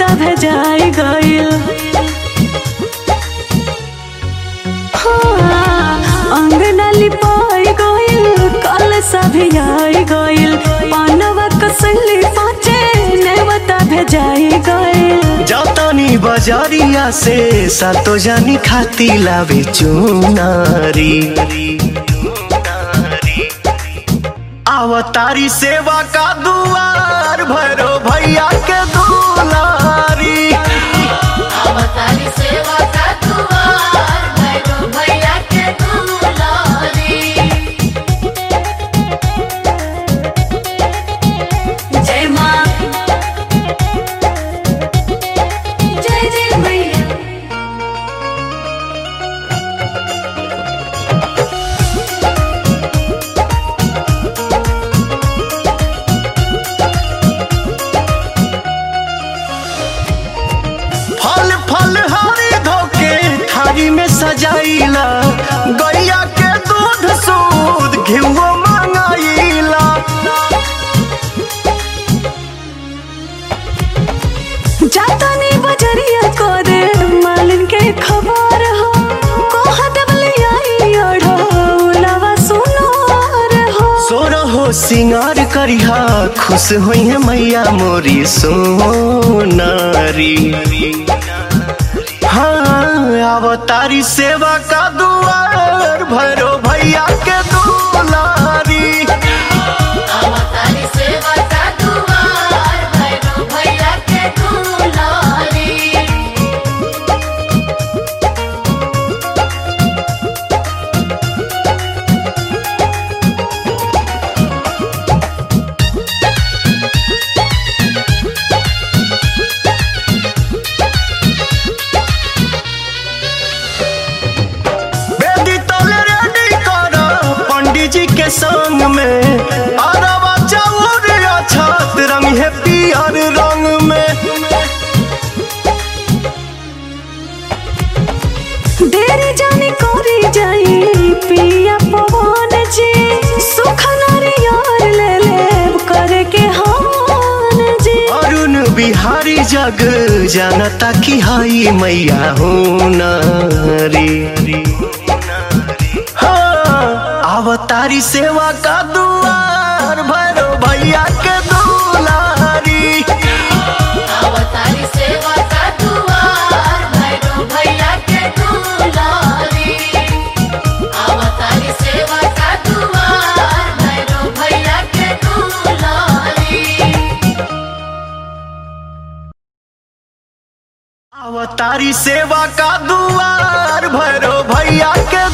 नेवता भेजाई गइल हाँ, अंगना लिपाई गइल कल सभी आई गइल पानवा कसली पाचे नेवता भेजाई गइल जतनी बजरिया से सातो जानी खाती लावे चुनारी आवतारी सेवा का दुआर भैरो भैया के दुलारी अवतारी सेवा का दुआर भैरो भैया के दुलारी जय माँ जय जय मैया फल फल हरी धोके थारी में सजाइला गैया के दूध सूद घिवो मंगाइला जातानी बजरिया को दे मालिन के खबर हो कोहा दबले आई अढ़ो उलावा सुनोर हो सोरो हो सिंगार करिहा खुश होई है मैया मोरी सोनारी हाँ अवतारी सेवा का दुआर भैरो भैया के दुलारी अवतारी सेवा का दुआर भैरो भैया के दुलारी बेदी तले रेडी कर पंडित जी के संग में अरवा चाउर छत रंग है पियर रंग में देरी जानी कोरी जाई पिया पवन जी सुख नारियर ले ले करे के हान जी अरुण बिहारी जग जानता की हाई मैया हो नारी हाँ, अवतारी सेवा का दुआर भैरो भैया के दुलारी अवतारी सेवा का दुआर भैरो भैया के दुलारी अवतारी सेवा का दुआर भैरो भैया के दुलारी अवतारी सेवा का दुआर भैरो भैया के